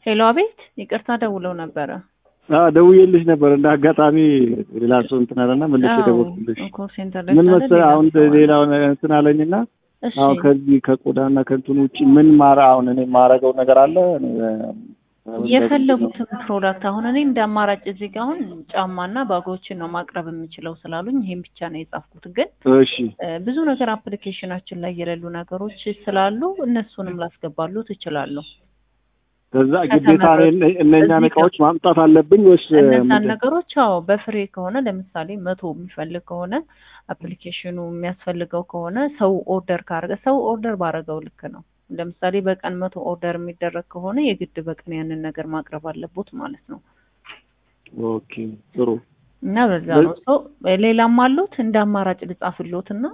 ሄሎ፣ አቤት። ይቅርታ ደውለው ነበረ። አዎ ደውዬልሽ ነበር። እንደ አጋጣሚ ሌላ ሰው እንትን አለና መልሼ ደወልኩልሽ። ኮል ሴንተር ላይ ምን ካለ መሰለህ ሌላ አሁን ሰው አለ። ሌላውን እንትን አለኝና እሺ አሁን ከዚህ ከቆዳና ከእንትን ውጭ ምን ማረ አሁን እኔ የማረገው ነገር አለ እኔ የፈለጉትን ፕሮዳክት አሁን እኔ እንደ አማራጭ እዚህ ጋር አሁን ጫማና ባጎችን ነው ማቅረብ የምችለው ስላሉኝ ይሄን ብቻ ነው የጻፍኩት። ግን እሺ እ፣ ብዙ ነገር አፕሊኬሽናችን ላይ የሌሉ ነገሮች ስላሉ እነሱንም ላስገባሉ ትችላለሁ። ከዛ ግዴታ እኔ እነኛን እዚህ እቃዎች ማምጣት አለብኝ ወይስ እነዛን ምንድን? ነገሮች አዎ በፍሬ ከሆነ ለምሳሌ መቶ የሚፈልግ ከሆነ አፕሊኬሽኑ የሚያስፈልገው ከሆነ ሰው ኦርደር ካረገ ሰው ኦርደር ባረገው ልክ ነው። ለምሳሌ በቀን መቶ ኦርደር የሚደረግ ከሆነ የግድ በቀን ያንን ነገር ማቅረብ አለቦት ማለት ነው። ኦኬ ጥሩ እና በዛ ነው ሰው ሌላም አሉት እንደ አማራጭ ልጻፍሎት እና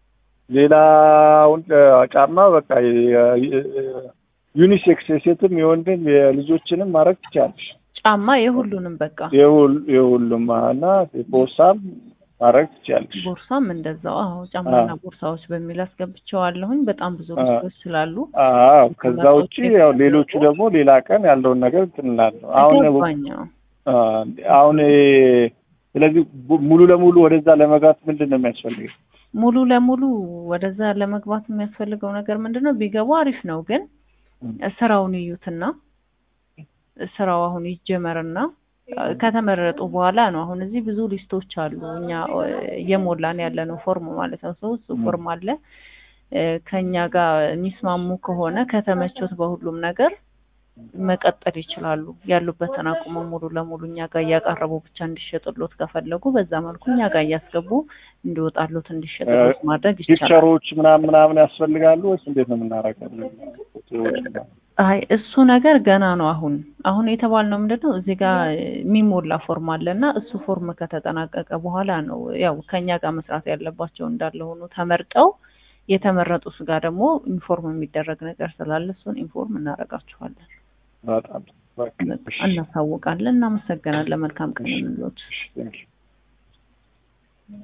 ሌላውን ጫማ በቃ የ- የ- ዩኒሴክስ የሴትም የወንድም የልጆችንም ማድረግ ትችላለሽ። ጫማ የሁሉንም በቃ የሁል- የሁሉም እና ቦርሳም ማድረግ ትችላለሽ። ቦርሳም እንደዛው። አዎ ጫማና አዎ። ቦርሳዎች በሚል አስገብቼዋለሁኝ። በጣም ብዙ አዎ። ልብሶች ስላሉ አዎ ከዛ ውጪ ያው ሌሎቹ ደግሞ ሌላ ቀን ያለውን ነገር እንትን እላለሁ። አሁን ገባኝ። አዎ። አ፣ አሁን ይሄ ስለዚህ ቡ- ሙሉ ለሙሉ ወደዛ ለመግባት ምንድን ነው የሚያስፈልገው? ሙሉ ለሙሉ ወደዛ ለመግባት የሚያስፈልገው ነገር ምንድን ነው? ቢገቡ አሪፍ ነው፣ ግን ስራውን ይዩትና ስራው አሁን ይጀመርና ከተመረጡ በኋላ ነው። አሁን እዚህ ብዙ ሊስቶች አሉ፣ እኛ እ፣ እየሞላን ያለ ነው ፎርም ማለት ነው። ሰው እሱ ፎርም አለ እ፣ ከኛ ጋር የሚስማሙ ከሆነ ከተመቾት በሁሉም ነገር መቀጠል ይችላሉ። ያሉበትን አቁመው ሙሉ ለሙሉ እኛ ጋር እያቀረቡ ብቻ እንዲሸጥሎት ከፈለጉ በዛ መልኩ እኛ ጋር እያስገቡ እንዲወጣሉት እንዲሸጥሎት ማድረግ ይቻላል። ፒክቸሮች ምናምን ምናምን ያስፈልጋሉ ወይስ እንዴት ነው የምናደርገው? ፎቶዎች ምናምን? አይ እሱ ነገር ገና ነው። አሁን አሁን የተባልነው ምንድን ነው እዚህ ጋር የሚሞላ ፎርም አለ እና እሱ ፎርም ከተጠናቀቀ በኋላ ነው ያው ከኛ ጋር መስራት ያለባቸው እንዳለ ሆኖ ተመርጠው የተመረጡ ስጋ ደግሞ ኢንፎርም የሚደረግ ነገር ስላለ እሱን ኢንፎርም እናደርጋችኋለን፣ በጣም በቃ እሺ፣ እናሳውቃለን። እናመሰግናለን። መልካም ቀን እንሎት። ቴንክ ዩ